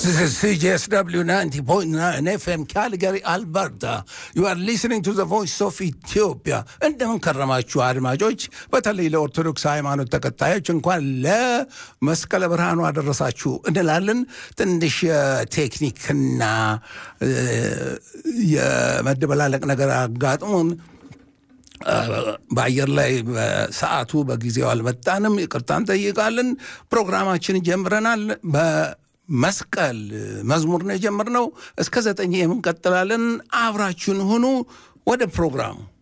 This is CJSW 90.9 FM Calgary, Alberta. You are listening to the voice of Ethiopia. እንደምን ከረማችሁ አድማጮች፣ በተለይ ለኦርቶዶክስ ሃይማኖት ተከታዮች እንኳን ለመስቀለ ብርሃኑ አደረሳችሁ እንላለን። ትንሽ የቴክኒክና የመደበላለቅ ነገር አጋጥሞን በአየር ላይ በሰዓቱ በጊዜው አልመጣንም። ይቅርታ እንጠይቃለን። ፕሮግራማችን ጀምረናል። በመስቀል መዝሙር ነው የጀመርነው። እስከ ዘጠኝ የምንቀጥላለን። አብራችሁን ሁኑ። ወደ ፕሮግራሙ